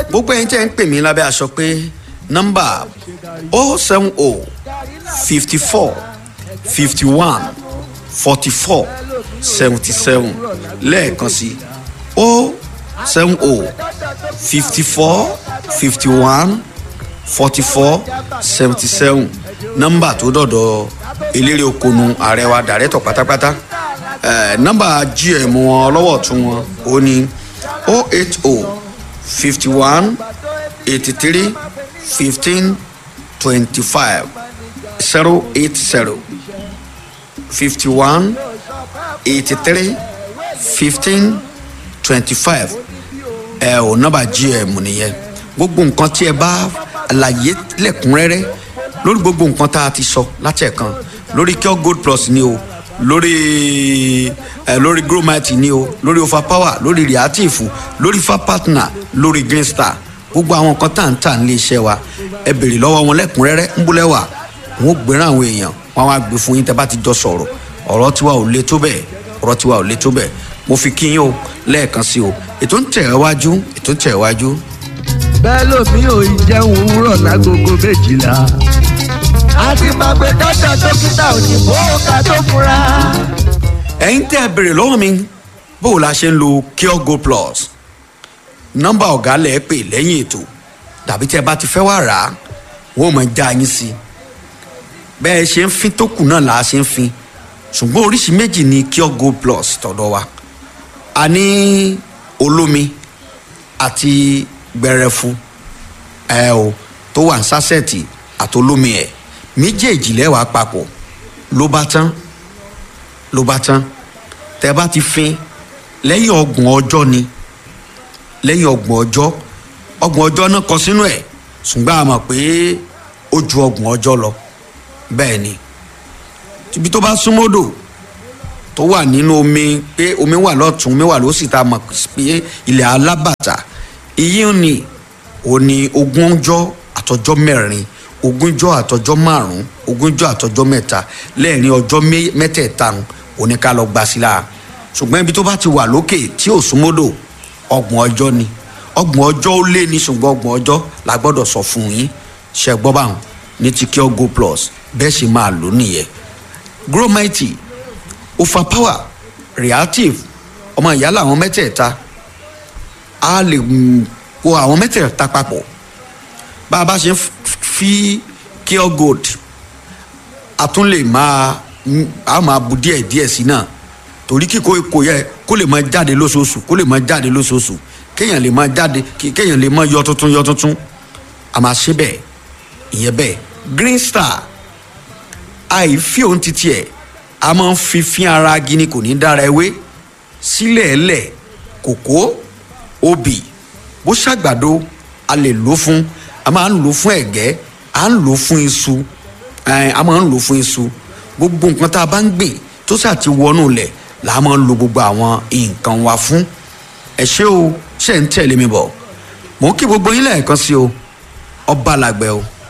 gbogbo ẹ̀yin tẹ́ ń pè mí lábẹ́ aṣọ pé nọ́mbà o seven o fifty four fifty one forty four seventy seven lẹ́ẹ̀kan sí o seven o fifty four fifty one forty four seventy seven nọ́mbà tó dọ̀dọ̀ eléré okonu ààrẹ wa dàrẹ́tọ̀ pátápátá eh, nọ́mbà gm wọn lọ́wọ́ tún wọn ó ní o eight o fifty one eighty three fifteen twenty five zero eight zero fifty one eighty three fifteen twenty five ẹ ò nọ́mbà gm nìyẹn gbogbo nǹkan tí ẹ bá àlàyé lẹ́kùnrẹ́rẹ́ lórí gbogbo nǹkan tá a ti sọ láti ẹ̀kan lórí cure gold plus ni o lórí ẹ lórí gromite ni o lórí overpower lórí reactive lórí fa partner lórí green star gbogbo àwọn nǹkan tá à ń tà nílé iṣẹ́ wa ẹ béèrè lọ́wọ́ wọn lẹ́kùnrẹ́rẹ́ ń búlẹ̀ wà wọn ò gbéra àwọn èèyàn wọn á gbé fún yín tẹ́ bá ti jọ sọ̀rọ̀ ọ̀rọ̀ tiwa ò le tó bẹ́ẹ̀ ọ̀rọ̀ tiwa ò le tó bẹ́ẹ̀ mo fi kí yín o lẹ́ẹ̀kan sí o ètò ń tẹ̀ ẹ́ wájú ètò ń tẹ̀ ẹ́ wájú bẹ́ẹ̀ lómi ò ì jẹun òwúrọ̀ lágogo méjìlá. a ti máa pe dọ́tà dókítà òyìnbó ká tó fura. ẹ̀yin tẹ́ ẹ béèrè lọ́wọ́ mi bó o la ṣe ń lo cure go plus nọ́mbà ọ̀gá lẹ̀ pè lẹ́yìn ètò tàbí tẹ́ ẹ bá ti fẹ́ wá rà á wọ́n ò mọ̀ já yín sí i bẹ́ẹ̀ ṣe ń fin tó kù náà là á ṣe ń fin ṣùgbọ́n oríṣi méjì ni cure go plus tọ̀dọ̀ wa a ní olómi àti gbẹrẹfu ẹ o tó wà ní sásẹ̀tì àtolómi ẹ̀ méjèèjì lẹ́wàá papọ̀ ló bá tán ló bá tán tẹ bá ti fin lẹ́yìn ọgbọ̀n ọjọ́ ni lẹ́yìn ọgbọ̀n ọjọ́ ọgbọ̀n ọjọ́ náà kọ sínú ẹ̀ ṣùgbọ́n a mọ̀ pé ó ju ọgbọ̀n ọjọ́ lọ bẹ́ẹ̀ ni ibi tó bá súnmọ́dò tó wà nínú omi pé omi wà lọ́tún omi wà lósì tá a mọ̀ pé ilẹ̀ alábàtà iyì ni ò ní ogúnjọ́ àtọjọ́ mẹ́rin ogúnjọ́ àtọjọ́ márùn-ún ogúnjọ́ àtọjọ́ mẹ́ta lẹ́ẹ̀rin ọjọ́ mẹ́tẹ̀ẹ̀ta òní ká lọ gbà sí la ṣùgbọ́n ibi tó bá ti wà lókè tí ò súnmọ́dò ọgbọ̀n ọjọ́ ni ọgbọ̀n ọjọ́ ó lé ní ṣùgbọ́n ọgbọ̀n ọjọ́ la gbọ́dọ̀ sọ fún yín ṣe gbọ́ báwọn ní ti cure go plus bẹ́ẹ̀ sì máa lò nìyẹn gromite overpower reactive ọmọ ìyá làwọn mẹ́tẹ̀ẹ̀ta a lè kó àwọn mẹ́tẹ̀ẹ̀ta papọ̀ bá a bá ṣe fi cure gold a tún lè máa a máa bu díẹ̀ díẹ̀ sí náà torí kí kò kò yẹ kó lè máa jáde lóṣooṣù kó lè máa jáde lóṣooṣù kéèyàn lè máa jáde kéèyàn lè máa yọ tuntun yọ tuntun a máa ṣe bẹ́ẹ̀ ìyẹn bẹ́ẹ̀ green star àìfi òun ti tiẹ̀ a máa ń fi fín ara gini kò ní dára ewé sílẹ̀ ẹlẹ̀ kòkó obì bó ṣàgbàdo a lè lò fún a máa ń lò fún ẹ̀gẹ́ a ń lò fún iṣu a máa ń lò fún iṣu gbogbo nǹkan tá a bá ń gbìn tó ṣáà ti wọnú lẹ̀ là á máa ń lo gbogbo àwọn nǹkan wa fún ẹ ṣé o ṣe ń tẹ̀lé mi bọ̀ mò ń kí gbogbo yín lẹ́ẹ̀kan sí o ọba làgbẹ̀ o.